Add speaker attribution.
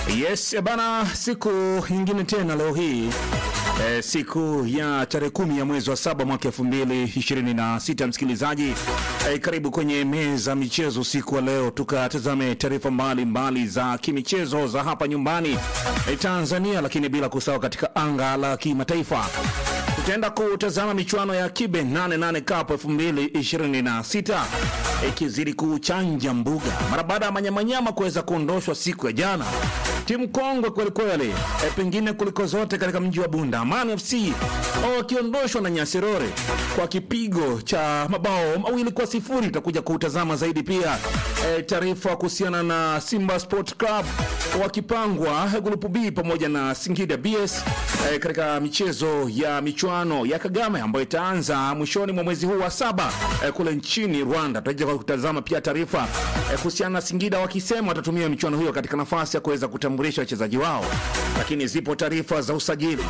Speaker 1: Yes bana, siku nyingine tena leo hii e, siku ya tarehe kumi ya mwezi wa saba mwaka elfu mbili ishirini na sita msikilizaji e, karibu kwenye meza michezo siku wa leo, tukatazame taarifa mbalimbali za kimichezo za hapa nyumbani e, Tanzania, lakini bila kusahau katika anga la kimataifa tutaenda kutazama michuano ya Kibe 88 Cup 2026 ikizidi kuchanja mbuga mara baada ya manyamanyama kuweza kuondoshwa siku ya jana. Timu kongwe kwelikweli, e, pengine kuliko zote katika mji wa Bunda, Amani FC wakiondoshwa na Nyasirore kwa kipigo cha mabao mawili kwa sifuri. Itakuja kutazama zaidi pia e, taarifa kuhusiana na Simba Sport Club wakipangwa grupu B pamoja na Singida BS e, katika michezo ya michuano ya Kagame ambayo itaanza mwishoni mwa mwezi huu wa saba e, kule nchini Rwanda. Tutaja kutazama pia taarifa e, kuhusiana na Singida wakisema watatumia michuano hiyo katika nafasi ya kuweza kutambulisha wachezaji wao, lakini zipo taarifa za usajili